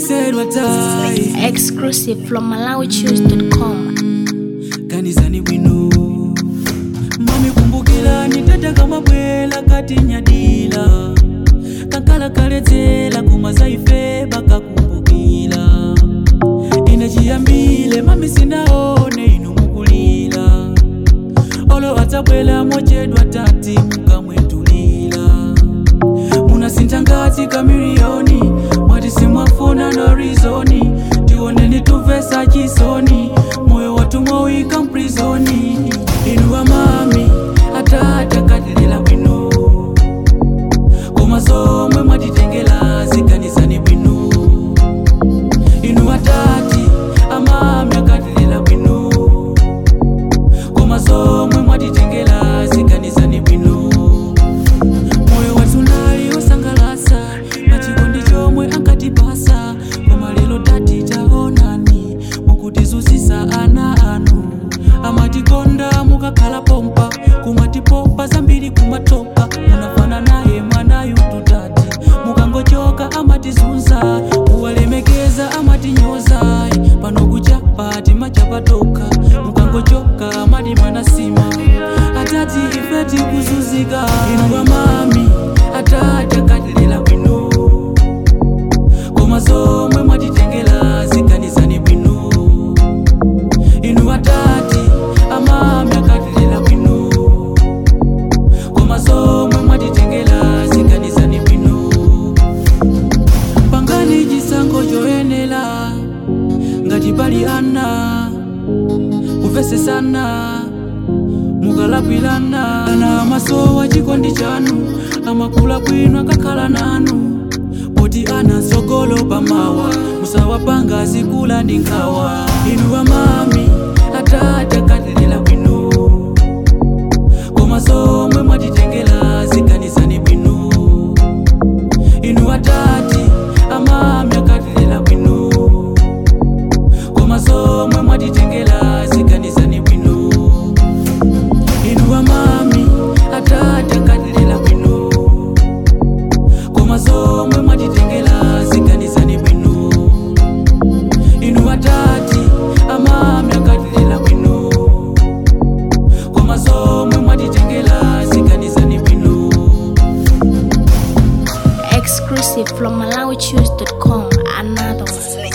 said what I Exclusive from MalawiChoose.com. kanizani bwino mami kumbukilani tata kamabwela kati nyadila kankala kaledzela kumaza ife bakakumbukila ine chiyambile mami sinaone inu mukulila olo adzabwela mochedwa tati mukamwetulila munasintha ngati kamiliyoni mwati simwafuna no rizoni tioneni tumvesa chisoni moyo watu mwauika mprizoni inu amami atata katilila bwino koma zomwe mwatitengela ziganizani bwino inu atati amami akatilila bwino koma zomwe mwatitengela ziganizani bwino moyo watunali osangalasa pachikondi chomwe ankatipasa koma lero tati taonani mukutizuzisa ana anu amatikonda mukakhala pompa kumatipopa zambiri kumatoka munafana naye mwanayu tutati mukangochoka amatizunza kuwalemekeza amatinyoza pano kuchapa timachapatoka mukangochoka amati manasima atati ife tikuzuzika inu amami atati akatilila bwino koma zomwe mwatitengela ziganizani bwino inu atati amami akatilila bwino koma zomwe mwatitengela ziganizani bwino pangani chisankho choyenera ngati pali ana kuvesesana mukalakwirana ana amasowa chikondi chanu amakula bwino akakhala nanu poti ana sogolo pamawa musawapanga zikula ndi nkhawa inu amami atati akatilila bwino koma zomwe mwatitengela ziganizani bwino inu atati amami akatilila bwino koma zomwe mwatitengela ziganizani bwino inu amami atati akatilila bwino koma zomwe mwatitengela ziganizani bwino inu atati amami akatilila bwino koma zomwe mwatitengela ziganizani bwino Exclusive from MalawiChoose.com. Another one.